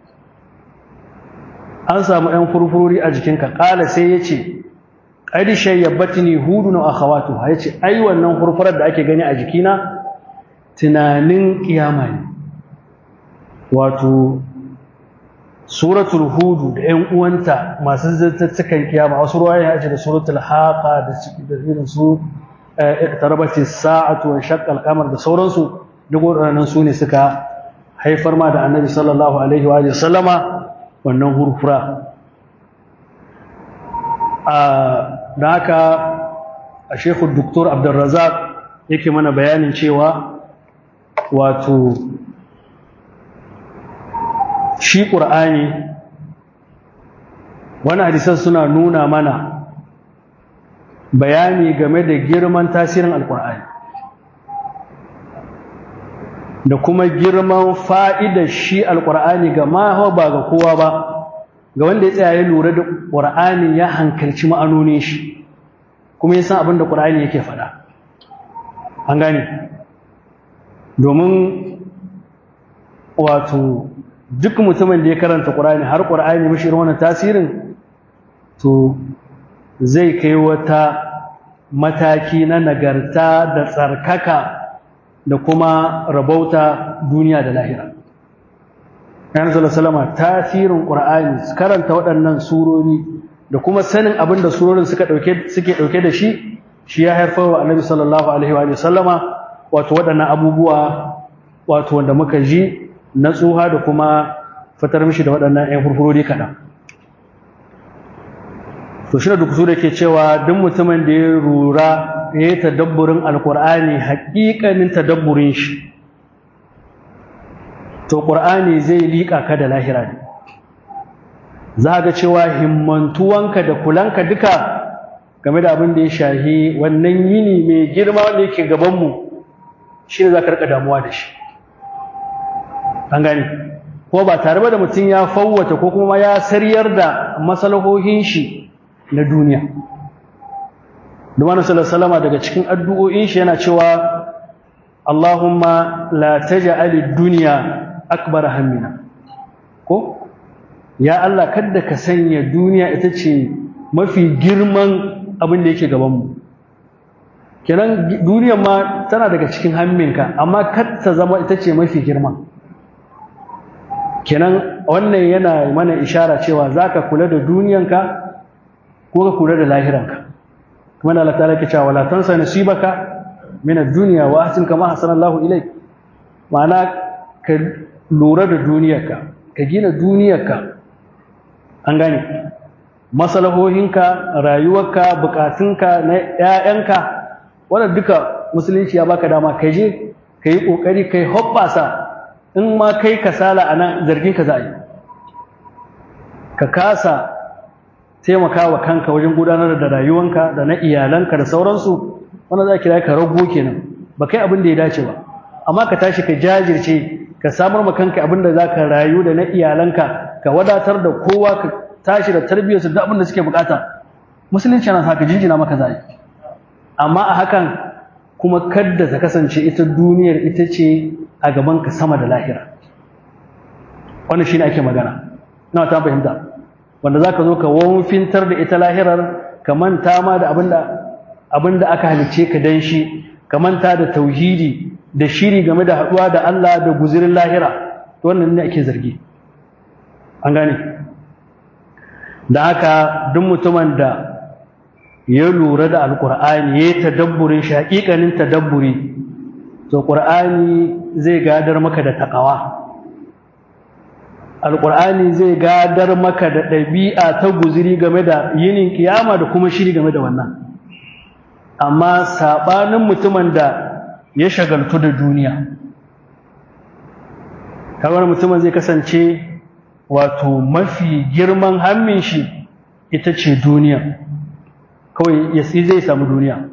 an samu ɗan furfurori a jikinka ƙala sai ya ce ƙadi shayyabatini hudun akhawatu ya ce ai wannan furfurar da ake gani a jikina tunanin kiyama ne wato suratul hudu da ƴan uwanta masu zattattukan kiyama wasu ruwa ya ce da suratul haqa da da irin su iqtarabati sa'atu wa shaqqa al-qamar da sauransu duk waɗannan su ne suka haifar ma da annabi sallallahu alaihi wa sallama wannan hurfura da haka a shekul doktor abdulrazak yake mana bayanin cewa wato shi ƙur'ani wani hadisan suna nuna mana bayani game da girman tasirin alƙur'ani da kuma girman fa'idar shi alƙur'ani ga ma ba ga kowa ba ga wanda ya tsaya ya lura da ƙur'ani ya hankalci ma'anonin shi kuma ya san abin da ƙur'ani yake faɗa an gane domin wato duk mutumin da ya karanta ƙur'ani har ƙur'ani mashi irin wannan tasirin to zai kai wata mataki na nagarta da tsarkaka da kuma rabauta duniya da lahira Yan salama tasirin ƙur'ani karanta waɗannan surori da kuma sanin abin da surorin suka ɗauke suke ɗauke da shi shi ya haifar wa annabi sallallahu alaihi wa sallama wato waɗannan abubuwa wato wanda muka ji na tsuha da kuma fitar mishi da waɗannan 'yan furfurori kaɗan to shi da duk da ke cewa duk mutumin da ya rura ya yi tadabburin alkur'ani haƙiƙanin tadabburin shi to ƙur'ani zai liƙa ka da lahira ne za ga cewa himmantuwanka da kulanka duka game da abin da ya shahi wannan yini mai girma wanda yake gabanmu shi ne za ka rika damuwa da shi an gani ko ba tare da mutum ya fawwata ko kuma ya saryar da masalahohin shi na duniya Dumanu salama daga cikin addu'o'in shi yana cewa Allahumma la taj'al ad-dunya akbar hammina ko ya Allah kada ka sanya duniya ita ce mafi girman abin da yake gabanmu kenan duniyar ma tana daga cikin hamminka amma kar ta zama ita ce mafi girma kenan wannan yana mana ishara cewa zaka kula da duniyanka ko ka kula da lahiranka kuma da Allah ta'ala ke cewa wala tansa nasibaka min ad-dunya wa ahsin kama hasana Allahu ilayk ma'ana ka lura da duniyarka ka gina duniyarka an gane masalahohinka rayuwarka bukatunka na ƴaƴanka wannan duka musulunci ya baka dama ka je ka yi ƙoƙari ka yi hoɓɓasa in ma kai kasala a nan zargin ka za a yi ka kasa taimaka wa kanka wajen gudanar da rayuwanka da na iyalanka da sauransu wanda za kira ka rago kenan ba kai abin da ya dace ba amma ka tashi ka jajirce ka samar ma kanka abin da za ka rayu da na iyalanka ka wadatar da kowa ka tashi da tarbiyyarsu da abin da suke bukata musulunci yana haka jinjina maka zai amma a hakan kuma kadda ta kasance ita duniyar ita ce a gaban ka sama da lahira wannan shine ake magana ina ta fahimta wanda zaka zo ka wonfintar da ita lahirar ka manta ma da abinda abinda aka halice ka dan shi ka manta da tauhidi da shiri game da haduwa da Allah da guzirin lahira to wannan ne ake zargi an gane da haka duk mutumin da ya lura da alkur'ani ya yi tadabburin shi haƙiƙanin tadabburi to ƙur'ani zai gadar maka da taƙawa alkur'ani zai gadar maka da ɗabi'a ta guziri game da yinin kiyama da kuma shiri game da wannan amma saɓanin mutumin da ya shagaltu da duniya kamar mutumin zai kasance wato mafi girman hammin shi ita ce duniya kawai ya zai samu duniya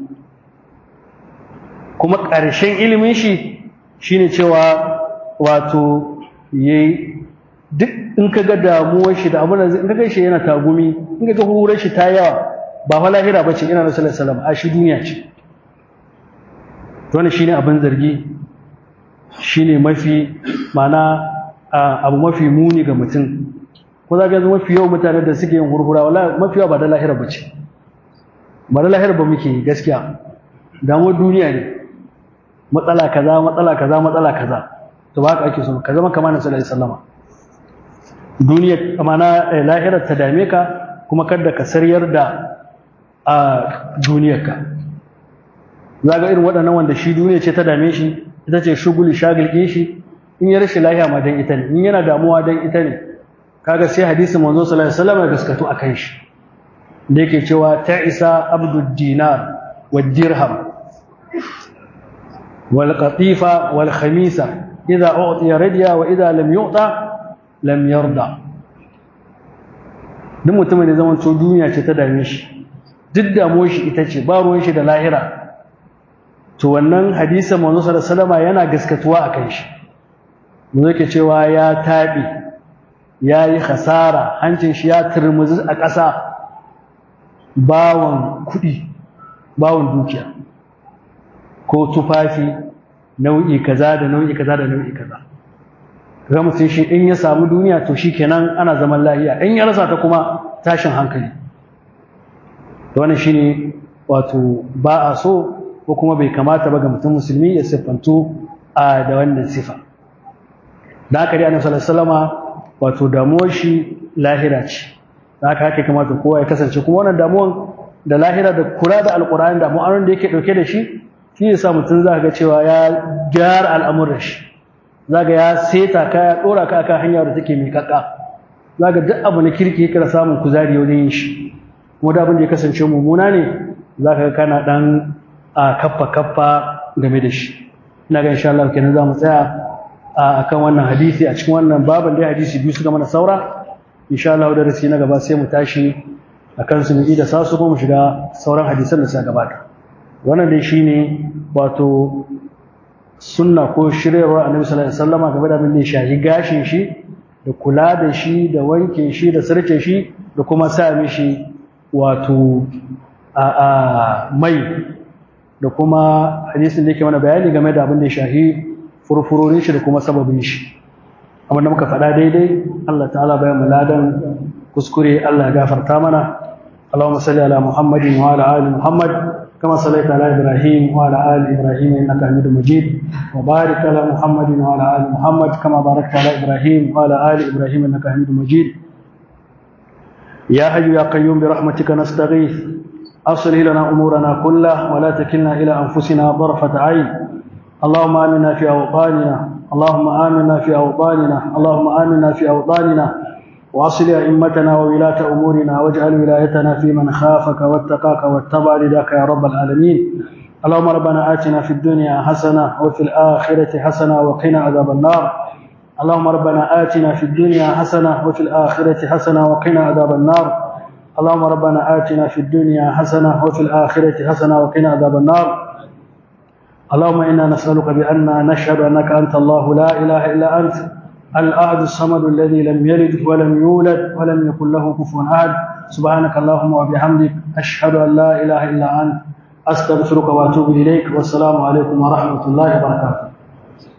kuma ƙarshen ilimin shi shine cewa wato yayi duk in ka ga damuwar shi da abin da in ka ga shi yana tagumi in ka ga hurar shi ta yawa ba fa lahira bace ina nabi sallallahu alaihi wasallam a shi duniya ce to wannan shine abin zargi shine mafi mana abu mafi muni ga mutum ko za ka yanzu mafi yawan mutane da suke yin hurhura wallahi mafi yawa ba da lahira bace ba da lahira ba muke gaskiya damuwar duniya ne matsala kaza matsala kaza matsala kaza to ba haka ake so ka zama kamar nabi sallallahu alaihi wasallam duniya amana lahirar ta dame ka kuma kada ka saryar da a duniyarka za ga irin waɗannan wanda shi duniya ce ta dame shi ita ce shuguli shagil shi in ya rashin lahiya ma dan ita ne in yana damuwa dan ita ne kaga sai hadisin manzo sallallahu alaihi wasallam ya gaskatu akan shi da yake cewa ta isa abdud dinar wad dirham wal qatifa wal khamisa idza u'tiya radiya wa idza lam yu'ta lam yarda duk mutumin da zaman to duniya ce ta dame shi duk damuwar shi ita ce ba ruwan shi da lahira to wannan hadisin manzo sallallahu alaihi wasallam yana gaskatuwa akan shi mu yake cewa ya tabi yayi khasara hancin shi ya turmuzi a ƙasa bawon kuɗi bawon dukiya ko tufafi nau'i kaza da nau'i kaza da nau'i kaza ga mutum shi in ya samu duniya to shi kenan ana zaman lahiya in ya rasa ta kuma tashin hankali wannan shine wato ba a so ko kuma bai kamata ba ga mutum musulmi ya siffantu a da wannan sifa da haka dai annabi sallallahu alaihi wasallama wato damuwar shi lahira ce da haka haka kamata kowa ya kasance kuma wannan damuwan da lahira da kula da alkur'ani da mu'amalar da yake dauke da shi shi yasa mutum za ga cewa ya gyara al'amuran shi za ga ya seta ka ya dora ka akan hanya da take miƙaƙa za ga duk abu na kirki kana samun kuzari wajen yin shi kuma da abin da ya kasance mummuna ne za ka ga kana dan a kaffa kaffa game da shi ina ga insha Allah kenan za mu tsaya a kan wannan hadisi a cikin wannan baban dai hadisi biyu suka mana saura insha Allah da rasi na gaba sai mu tashi a kan su mu da sasu kuma mu shiga sauran hadisan da suka gabata wannan dai shine wato sunna ko shiryarwar annabi sallallahu alaihi wasallam game da abin da ya shahi gashin shi da kula da shi da wanke shi da sarce shi da kuma sa mishi wato a mai da kuma hadisin da yake mana bayani game da abin da ya shahi furfurorin shi da kuma sababin shi abin da muka faɗa daidai Allah ta'ala bayan mu ladan kuskure Allah ya gafarta mana Allahumma salli ala Muhammadin wa ala ali Muhammad kama sallaita ala Ibrahim wa ala ali Ibrahim innaka Hamidum Majid wa barik ala Muhammadin wa ala ali Muhammad kama barakta ala Ibrahim wa ala ali Ibrahim innaka Hamidum Majid يا حي يا قيوم برحمتك نستغيث أصلح لنا أمورنا كلها ولا تكلنا إلى أنفسنا طرفة عين اللهم آمنا في أوطاننا اللهم آمنا في أوطاننا اللهم آمنا في أوطاننا وأصل أئمتنا وولاة أمورنا واجعل ولايتنا في من خافك واتقاك واتبع رداك يا رب العالمين اللهم ربنا آتنا في الدنيا حسنة وفي الآخرة حسنة وقنا عذاب النار اللهم ربنا آتنا في الدنيا حسنة وفي الآخرة حسنة وقنا عذاب النار اللهم ربنا آتنا في الدنيا حسنة وفي الآخرة حسنة وقنا عذاب النار اللهم إنا نسألك بأن نشهد أنك أنت الله لا إله إلا أنت الأحد الصمد الذي لم يلد ولم يولد ولم يكن له كفوا أحد سبحانك اللهم وبحمدك أشهد أن لا إله إلا أنت أستغفرك وأتوب إليك والسلام عليكم ورحمة الله وبركاته